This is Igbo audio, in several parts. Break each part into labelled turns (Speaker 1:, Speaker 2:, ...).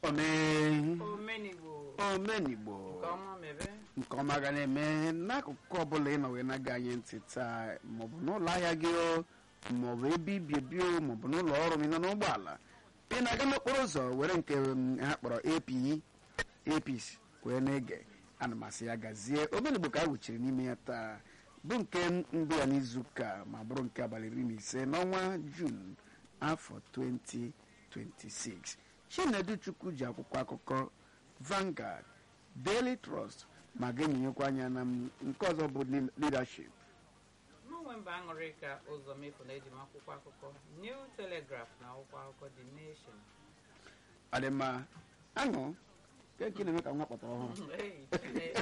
Speaker 1: omee
Speaker 2: omenigbo
Speaker 1: omenigbo
Speaker 2: nke ọma mebe
Speaker 1: nke ọma ga na-eme n'akụkụ ọbụla ị nọ wee na-aga anyị ntị taa maọbụ n'ụlọ ahịa gị o maọbụ ebe ibi ebi o maọbụ n'ụlọ ọrụ m ị nọ n'ụgbọala ị na-aga n'okporo ụzọ were nke mm, ha kpọrọ ap apc wee na-ege ana m asị ya gazie omenigbo ka a wuchiri n'ime ya taa bụ nke mbụ ya n'izuụka ma bụrụ nke abalị iri na ise n'ọnwa jun afọ 2026 chinedu chukwu ji akwụkwọ akụkọ Vanguard Daily Trust ma ga-enyonyekwa anya na m- nke ọzọ bụ li- leadership
Speaker 2: n'onwe mba aṅụrị ka ụzọ mefu na eji m akwụkwọ akụkọ New Telegraph na akwụkwọ akụkọ The Nation
Speaker 1: ọ dị mma aṅụ nke nke na-eme ka nwa kpọtara ọhụrụ
Speaker 2: Hey, Chineke.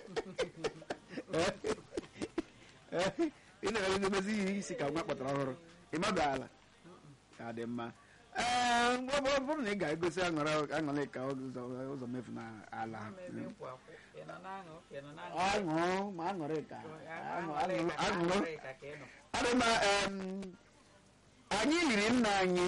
Speaker 1: ị na-eme emezi ihe isi ka nwa kpọtara ọhụrụ ị mabaala ọ dị mma ee mgbe ọ bụrụ- bụrụ na ị ga-egosi aṅụrị aṅụrị ka ụzọ ụzọ mefu na ala
Speaker 2: Ama ebe nkwa akwụ. Ị nọ na-aṅụ? Ị nọ na-aṅụ?
Speaker 1: aṅụ ma aṅụrị ka aṅụ
Speaker 2: Aṅụrị
Speaker 1: aṅụ
Speaker 2: ka-
Speaker 1: aṅụ
Speaker 2: aṅụrị ka ka ị nọ.
Speaker 1: adịma anyị liri nna anyị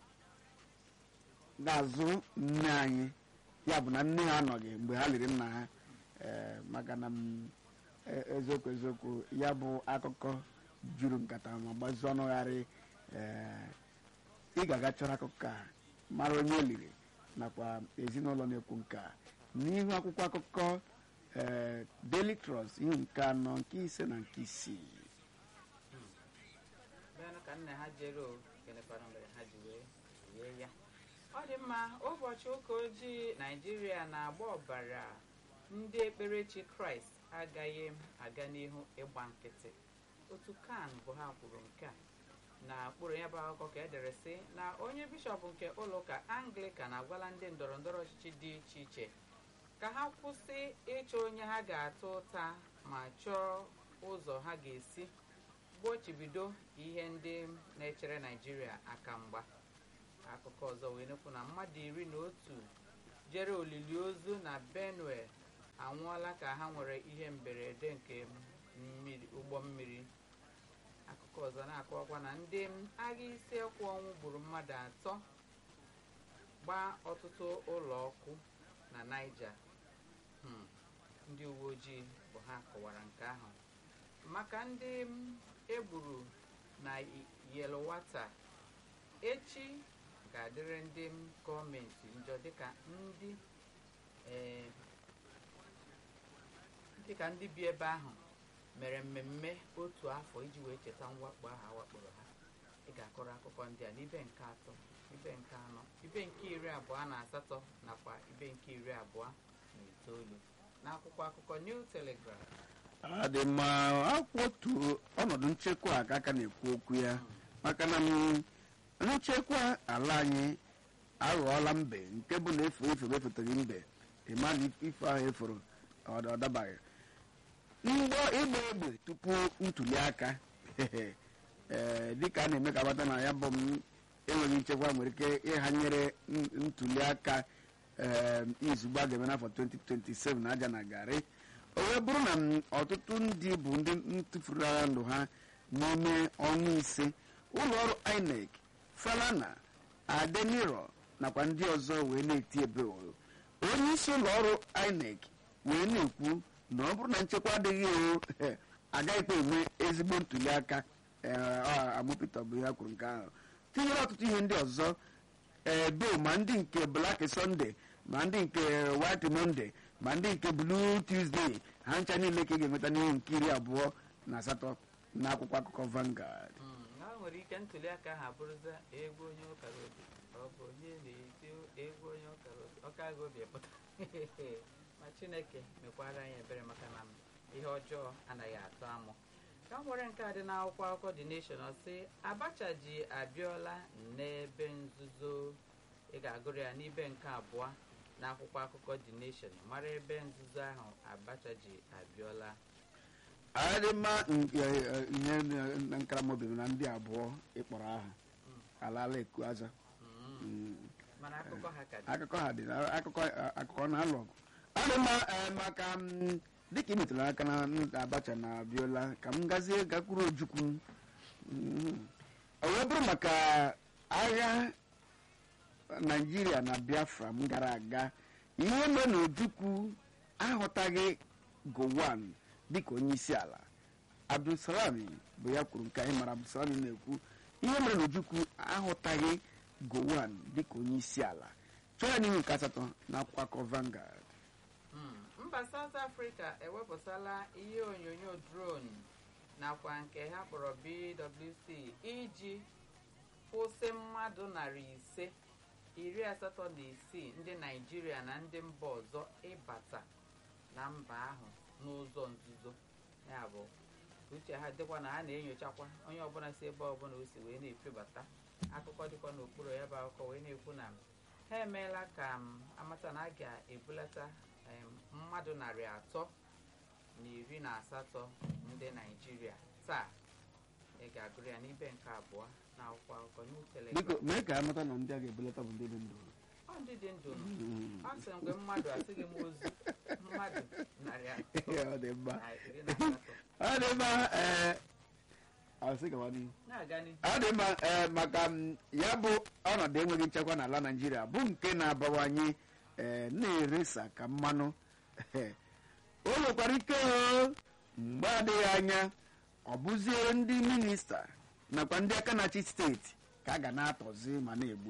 Speaker 1: n'azụ nne anyị ya bụ na nne ha anọghị mgbe ha liri nna ha eh, maka na m, eh, eziokwu eziokwu ya bụ akụkọ juru nkata ma gbazie ọnụgharị eh, ị ga-aga chọrọ akụkọ a mara onye o liri nakwa ezinụlọ na-ekwu nke a n'ihu akwụkwọ akụkọ eh, Daily Trust ihu nke anọ nke ise na nke isii
Speaker 2: Bịanụ ka nna ha jere o gịnịkwanụ mere ha ji wee rie ya ọ dị mma ụbọchị ụka ojii naijiria na-agba ọbara ndị ekperechi kraịst agaghị aga n'ihu ịgba nkịtị otu kan bụ ha kwuru nke a na kpụrụ ya bụ akụkọ ka edere sị na onye bishọp nke ụlọụka anglikan agwala ndị ndọrọ ndọrọ ọchịchị dị iche iche ka ha kwụsị ịchọ onye ha ga-ata ụta ma chọọ ụzọ ha ga-esi gbochibido ihe ndị na-echere naijiria aka mgba akụkọ ọzọ wee nekwu na mmadụ iri na otu jere olili ozu na benue anwụọla ka ha nwere ihe mberede nke mmiri ụgbọ mmiri akụkọ ọzọ na-akọwakwa na ndị agha isi ekwu ọnwụ gburu mmadụ atọ gbaa ọtụtụ ụlọ ọkụ na naija Hmm, ndị uwe ojii bụ ha kọwara nke ahụ maka ndị m egburu na yelwata echi ga-adịrị ndị m gọọmenti njọ dịka ndị eh, dịka ndị bi ebe ahụ mere mmemme otu afọ iji wee cheta mwakpo ahụ awakporo ha ị ga-akọrọ akụkọ ndị a n'ibe nke atọ ibe nke anọ ibe nke iri abụọ na asatọ nakwa ibe nke iri abụọ na itoolu n'akwụkwọ akụkọ New Telegraph
Speaker 1: ọ dị mma akwụ otu ọnọdụ nchekwa a ka aka na-ekwu okwu ya maka na m, nchekwa ala anyị aghọọla mbe nke bụ na efu efu efeteghị mbe ịma na ife ahụ efuru ọ ọ dabaghị mgbọ ịgba egbe tupu ntuli aka ee dịka a na-eme ka agbata na ya bụ m enweghị nchekwa nwere ike ịhanyere n- ntuli aka ee izugbe a ga-eme n'afọ 2027 na aja na garị o wee bụrụ na m, ọtụtụ ndị bụ ndị ntụfuru agha ndụ ha n'ime ọnwa ise ụlọ ọrụ INEC Falana Adeniro nakwa ndị ọzọ wee na-eti ebe oro onye isi ụlọ ọrụ INEC wee na-ekwu na ọ bụrụ na nchekwa adịghị o agaghịkwa eme ezigbo ntuli aka amụpụta bụ ya kwuru nke ahụ tinyere ọtụtụ ihe ndị ọzọ edo ma ndị nke Black Sunday ma ndị nke White Monday ma ndị nke Blue Tuesday ha ncha niile ka ị ga-enweta n'ihe nke iri abụọ na asatọ na akwụkwọ akụkọ Vanguard
Speaker 2: Mm, na o nwere ike ntuli aka ahụ abụrụza egwu onye ụkara obi ọ bụ onye na-eti egwu onye ụkara obi ọkaghị obi pụta ma chineke mekwara anyị ebere maka na ihe ọjọọ anaghị atụ amụ ka m nwere nke a dị n'akwụkwọ akụkọ The Nation ọ sị Abacha ji abịọla n'ebe nzuzo ị ga-agụrụ ya n'ibe nke abụọ n'akwụkwọ akụkọ The Nation mara ebe nzuzo ahụ Abacha ji abịọla
Speaker 1: adịmma nke eh, ihe na nkaramobi na ndị abụọ ịkpọrọ aha alala eku aza
Speaker 2: Mm,
Speaker 1: Mm.
Speaker 2: mana akụkọ ha ka dị
Speaker 1: akụkọ ha dị na- akụkọ akụkọ na-alụ ọgụ ọ dị mma eh, maka m, dịka ị metụrụ aka na n- abacha na abịola ka m gazie gakwuru ojukwu Mm. o wee bụrụ maka agha naijiria na biafra m gara aga ihe mere na ojukwu ahụtaghị gowan dịka onye isi ala abdulsalami bụ ya kwuru nke anyị mara abdulsalami na-ekwu ihe mere na ojukwu ahụtaghị gowan dịka onye isi ala chọọ ya n'ihu nke asatọ na akwakọ vangard
Speaker 2: Mm, mba South Africa ewepụtala ihe onyonyo drone nakwa nke ha kpọrọ BWC iji kwụsị mmadụ narị ise iri asatọ na isii ndị Naịjirịa na ndị mba ọzọ ịbata na mba ahụ n'ụzọ nzuzo ya bụ uche ha dịkwa na ha na-enyochakwa onye ọbụla si ebe ọbụla o si wee na-efebata akụkọ dịkwa n'okpuru ya bụ akụkọ wee na-ekwu na ha emeela ka m amata na a ga-ebulata em, mmadụ narị atọ na iri na asatọ ndị naijiria taa ị ga-agụrụ ya n'ibe nke abụọ na akwụkwọ akụkọ New Telegraph.
Speaker 1: biko mee ka amata na ndị a ga-ebelata bụ ndị dị ndụ
Speaker 2: ọ ndị dị ndụ nọ. ọ sị mgbe mmadụ asịghị m ozu mmadụ narị atọ
Speaker 1: ọ dị mma
Speaker 2: na iri na asatọ
Speaker 1: ọ dị mma ee ọ sị gawa n'ihu
Speaker 2: na-aga n'ihu
Speaker 1: ọ dị mma ee maka m, ya bụ ọnọdụ enweghị nchekwa n'ala naijiria bụ nke na-abawanye ee na-eresa ka mmanụ o nwekwara ike o mgbe adịghị anya ọ bụzie ndị minista nakwa ndị aka na-achị steeti ka a ga na-atọzi ma na-egbu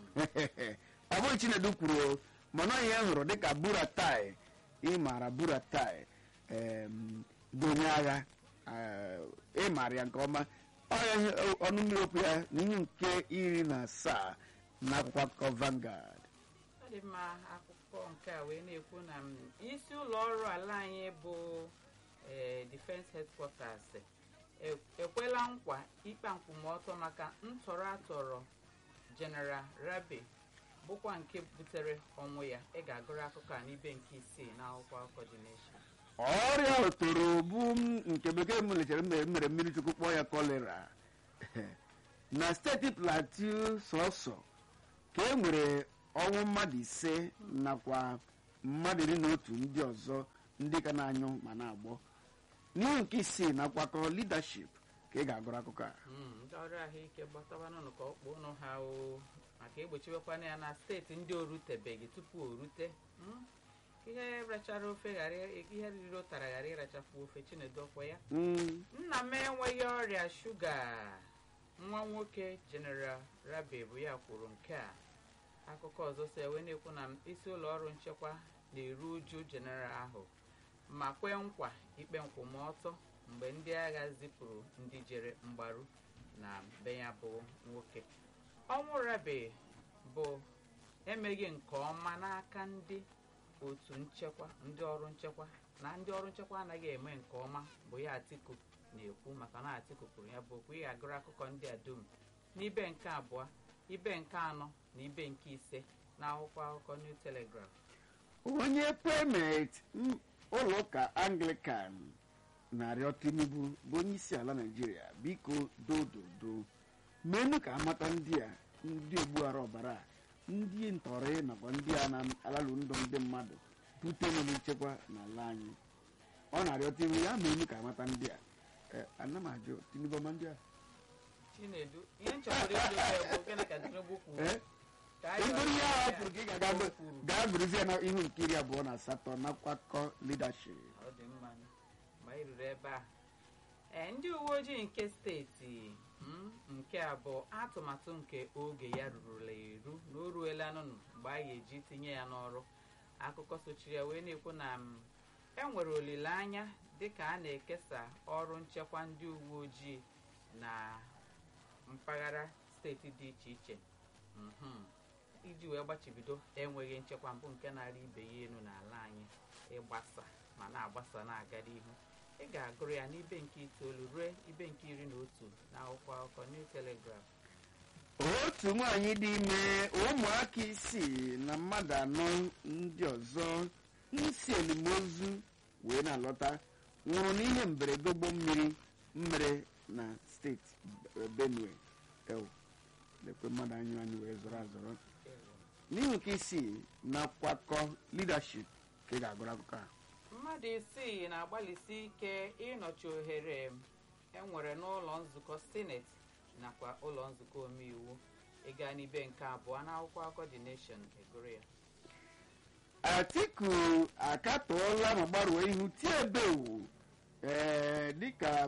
Speaker 1: ọ bụghị chinedu kwuru o mana ọ ihe m hụrụ dịka buratai ịmara buratai em, bụ onye agha eh, ịmara ya nke ọma ọya ihe ọnụ mmiri okwu ya na ihe nke iri na asaa na akwụkwọ akụkọ Vanguard
Speaker 2: ọ dị mma akụkọ nke a wee na-ekwu na m, isi ụlọ ọrụ ala anyị bụ eh, defense headquarters e- ekwela nkwa ikpe nkwụmọtọ maka ntọrọ atọrọ general rabe bụkwa nke butere ọnwụ ya ị ga-agụrụ akụkọ a n'ibe nke isii na akwụkwọ akụkọ dị nation
Speaker 1: ọrịa otoro bụ m- nke bekee m lechara mere mere mmiri chukwu kpọọ ya kolera na steeti plateau sọsọ ka e nwere ọnwụ mmadụ ise nakwa mmadụ iri na otu ndị ọzọ ndị ka na-anyụ ma na-agbọ n'ihu nke isii na akwakọ leadership ka ị ga-agụrụ akụkọ a
Speaker 2: Mm, ndị ọrụ ahụike gbatabanụnụ ka ọkpụ ụnụ ha o maka egbochiwekwana ya na steeti ndị o rutebeghị tupu o rute Mm, ihe rachara ofe ghara ihe riri ụtara ghara ịrachapụ ofe chinedu ọkwa ya
Speaker 1: Mm,
Speaker 2: nna m enweghị ọrịa shuga nwa nwoke general rabe bụ ya kwuru nke a akụkọ ọzọ si ewe na-ekwu na isi ụlọ ọrụ nchekwa na-eru uju general ahụ ma kwee nkwa ikpe nkwụmọtọ mgbe ndị agha zipụrụ ndị jere mgbaru na be ya bụ nwoke ọnwụ rabe bụ emeghị nke ọma n'aka ndị otu nchekwa ndị ọrụ nchekwa na ndị ọrụ nchekwa anaghị eme nke ọma bụ ya atiku na-ekwu maka na atiku kwuru ya bụ okwu ị ga-agụrụ akụkọ ndị a dum n'ibe nke abụọ ibe nke anọ na ibe nke ise na akwụkwọ akụkọ new telegraph
Speaker 1: onye primate m- ụlọ ụka anglican na-arịọ tinubu bụ onye isi ala naijiria biko dododo meenụ ka amata ndị a ndị ogbuara ọbara a, ndị ntọrị nakwa ndị a na-alalụ ndụ ndị mmadụ bute nọ nchekwa n'ala anyị ọ na-arịọ tinubu ya meenụ ka amata ndị a Eh, ana m ajụ tinubu ọma ndị a
Speaker 2: chinedu ihe nchọpụrụ ịjụ ya bụ gịnị ka tinubu kwuru
Speaker 1: Eh?
Speaker 2: ka anyị
Speaker 1: Ego ihe
Speaker 2: ghọta
Speaker 1: ahụ
Speaker 2: ya.
Speaker 1: pụrụ ka ị ga-aga
Speaker 2: O
Speaker 1: gbe-
Speaker 2: kwuru.
Speaker 1: gaa gụrụzie na ihu nke iri abụọ na asatọ na akwakọ leadership
Speaker 2: ọ dị mma ma ị ruru ebe a ee ndị uwe ojii nke steeti mm, nke a bụ atụmatụ nke oge ya rurula eru na o ruela nụnụ mgbe a ga-eji tinye ya n'ọrụ akụkọ sochiri ya wee na-ekwu na m, e nwere olileanya dịka a na-ekesa ọrụ nchekwa ndị uwe ojii na mpaghara steeti dị iche iche Mhm. iji wee gbachibido enweghị nchekwa mbụ nke na-arị ibe ya elu n'ala anyị ịgbasa ma na-agbasa na-aga n'ihu ị ga-agụrụ ya n'ibe nke itoolu ruo ibe nke iri na otu na akwụkwọ akụkọ New Telegraph
Speaker 1: otu nwaanyị dị ime ụmụaka isii na mmadụ anọ ndị ọzọ nsi elimozu wee na-alọta nwụrụ n'ihe mberede ụgbọ mmiri mmere na steeti benue ewu lekwe mmadụ anyụ anyị wee zọrọ azọrọ n'ihu nke isii na akwakọ leadership ka ị ga-agụrụ akụkọ a
Speaker 2: mmadụ isii na-agbalịsi ike ịnọchi ohere enwere n'ụlọ nzukọ sineti nakwa ụlọ nzukọ omeiwu ịga n'ibe nke abụọ n'akwụkwọ akụkọ The Nation egoro ya
Speaker 1: atiku akatọọla ma gbarụọ ihu tie ebewu ee dịka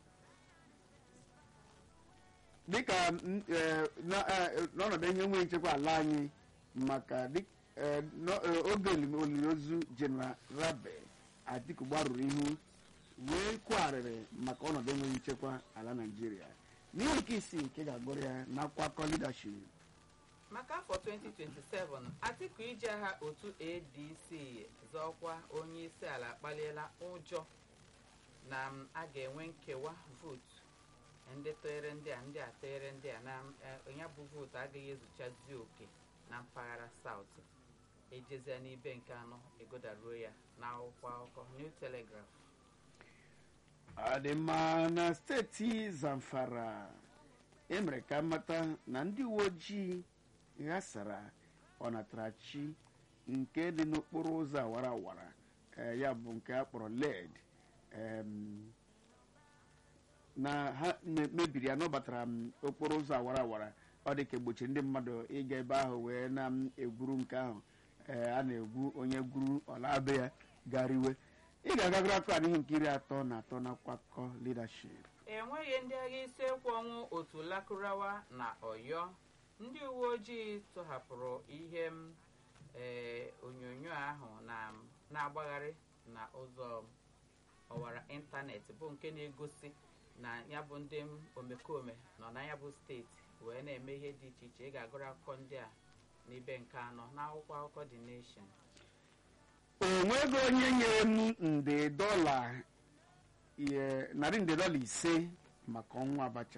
Speaker 1: dịka mm, eh, na- eh, n'ọnọdụ ihe nwe nchekwa ala anyị maka dị- eh, nọ- eh, oge olili olili ozu jeneral rabe atiku gbarụrụ ihu wee kwagharịrị maka ọnọdụ enweghị nchekwa ala naijiria n'ihe nke isii nke ga-agụrụ ya na akwakọ leadership
Speaker 2: maka afọ 2027 atiku iji agha otu adc zọọkwa onye isi ala akpaliela ụjọ na m, a ga-enwe nkewa vootu ndị tụnyere ndị a ndị a tụnyere ndị a na eh, ya bụ vootu agaghị ezuchazi oke na mpaghara saut ejezia n'ibe nke anọ egodaruo ya n'akwụkwọ akụkọ new telegraph
Speaker 1: ọ dị mma na steeti zamfara emere ka mmata na ndị uwe ojii ghasara ọnatarachi nke dị n'okporo ụzọ awara awara eh, ya bụ nke a kpọrọ led em, na ha me- mebiri ya n'ọbatara m okporo ụzọ awara awara ọ dị ka egbochiri ndị mmadụ ịga ebe ahụ wee na-egwuru nke ahụ eh, a na-egwu onye gwuru ọlabe ya gariwe ị ga-agagoro akụkọ n'ihi nke iri atọ na atọ na akwakọ leadership
Speaker 2: enweghị ndị agha isi ekwu ọnwụ otu lakurawa na ọyọ ndị uwe ojii tọhapụrụ ihe m ee onyonyo ahụ na na-agbagharị na ụzọ ọwara ịntanetị bụ nke na-egosi na ya bụ ndị m omekome nọ na ya bụ steeti wee na-eme ihe dị iche iche ị ga-agụrụ akụkọ ndị a n'ibe nke anọ n'akwụkwọ akụkọ The Nation
Speaker 1: o nweghị onye nyere m nde dọla ihe- narị nde dọla ise maka ọnwụ abacha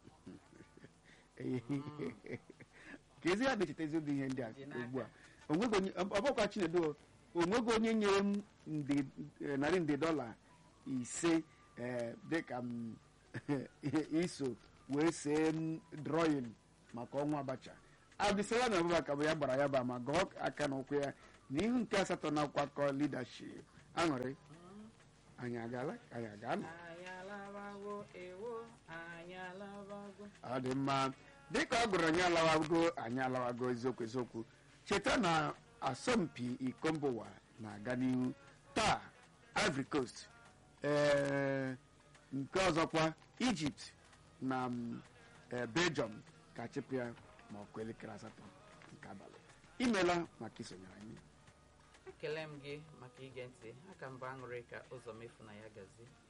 Speaker 1: ka ezi ya na-echeta eziokwu ihe ndị a
Speaker 2: Dị n'aka.
Speaker 1: ugbu a O nweghị onye- ọ bụkwa chinedo o nweghị onye nyere m nde eh, narị nde dọla ise eh, dịka m iso wee see m drọyin maka ọnwụ abacha abdisala na abubakar bụ ya gbara ya ba ma gọọ aka n'ụkwụ ya n'ihu nke asatọ na akwakọ leadership aṅụrị anyị agala anyị agala
Speaker 2: anyị alabago ewo anyị alabago
Speaker 1: ọ dị mma dịka ọ gụrụ anyị alawago anyị alawago eziokwu eziokwu cheta na asọmpi iko mba ụwa na-aga n'ihu taa ivory coast ee nke ọzọkwa egypt na mm, eh, belgium ka chịpụ ya ma ọkụ elekere asatọ nke abalị imela maka isonyere anyị
Speaker 2: ekele m gị maka ige ntị aka mba aṅụrị ka ụzọ mefu na ya gazie